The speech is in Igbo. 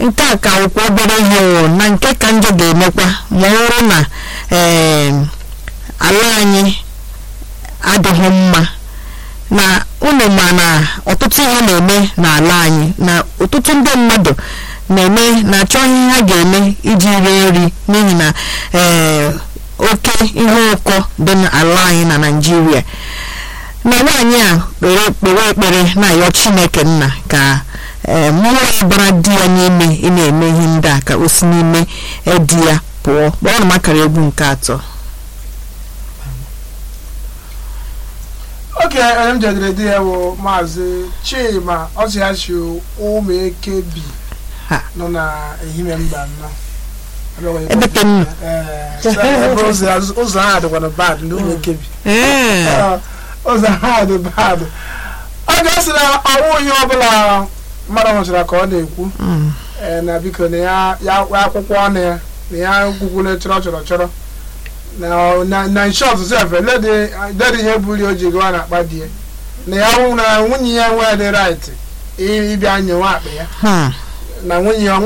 nke a ka akwụkwọ obere ihe o na nke ka njọ ga-emekwa ma ọ bụrụ na ee ala anyị adịghị mma na unu ma na ọtụtụ ihe na-eme n'ala anyị na ọtụtụ ndị mmadụ na-eme na-achọ ihe ha ga-eme iji rie nri n'ihi na ee oke ihe ụkọ dị n'ala anyị na Naịjirịa na nwaanyị a kpere kpewe ekpere na-ayọ Chineke nna ka ee mmụọ ya bara di ya n'ime ị na-eme ihe ndị a ka o si n'ime di ya pụọ kpọọ na makara egwu nke atọ oke onye m jedere di ya bụ maazị chima ọsịachi ụmụekebi Ha. nọ na ehime mba nnọọ Ebe ka m nọ. Ee, so ebe ụzọ ya- ụzọ ha dịkwana bad ndị ụmụekebi ee Ee, ụzọ ha dị bad ọ ga-asị na ọnwụ ihe ọbụla mmadụ nwụchara ka ọ na-ekwu Mm. ee, na biko na ya ya akwụkwọ ọnụ ya na ya gwugwule chọrọ chọrọ chọrọ na na na short sef ledi ledi ihe buru o ji gawa na akpa di ya na ya nwụ na nwunye ya nwee dị right ịbịa nyewe akpa ya Hmm. na nwunye ya